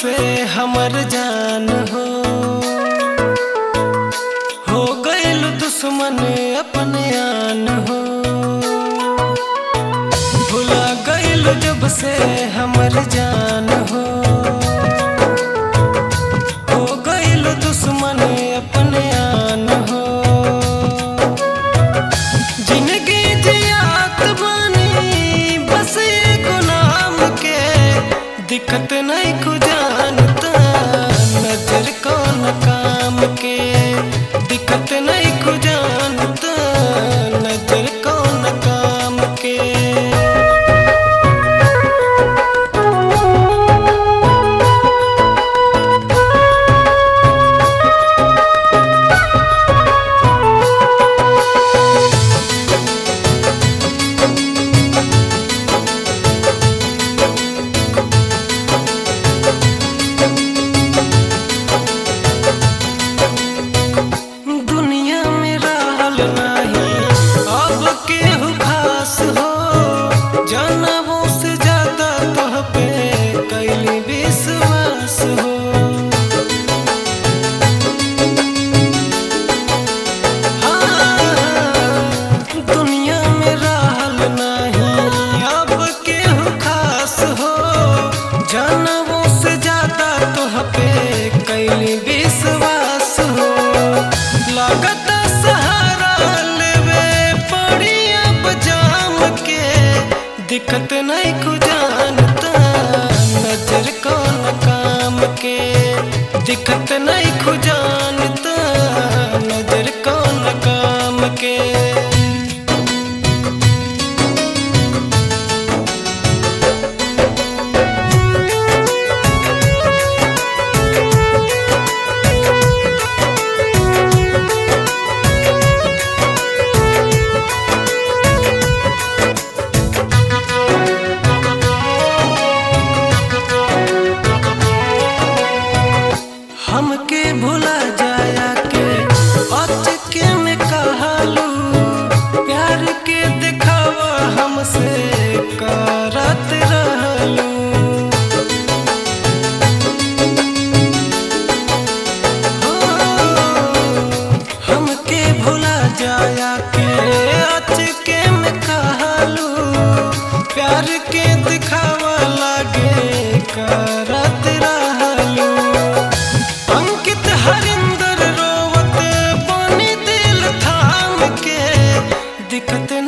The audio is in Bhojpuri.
से हमर जान हो हो गइल दुश्मन अपने आन हो भुला गइल जब से हमर जान हो हो गइल दुश्मन अपने आन हो जिंदगी जियात बानी बस एगो नाम के दिक्कत नहीं को जानता नजर कौन काम के दिक्कत नहीं को जानता नजर कौन काम के दुनिया में रहल नाही अब केहू खास हो जानबो से ज्यादा तोह पे कैली विश्वास हो हाँ, दुनिया में रहल नाही अब केहू खास हो जानबो से ज्यादा तोह पे कैली विश्वास हो लागत सहारा लेवे पड़ी अब जाम के दिक्कत नहीं को जानता नजर कौन काम के दिक्कत नहीं को जानता नजर कौन काम के हमके भुला जाया के अचके में कहलू प्यार के दिखावा हमसे करत रहलू हो, हमके भुला जाया के अचके में कहलू प्यार के दिखावा लागे करत रहलू अंकित हरिंदर रोवत पानी दिल थाम के दिक्कत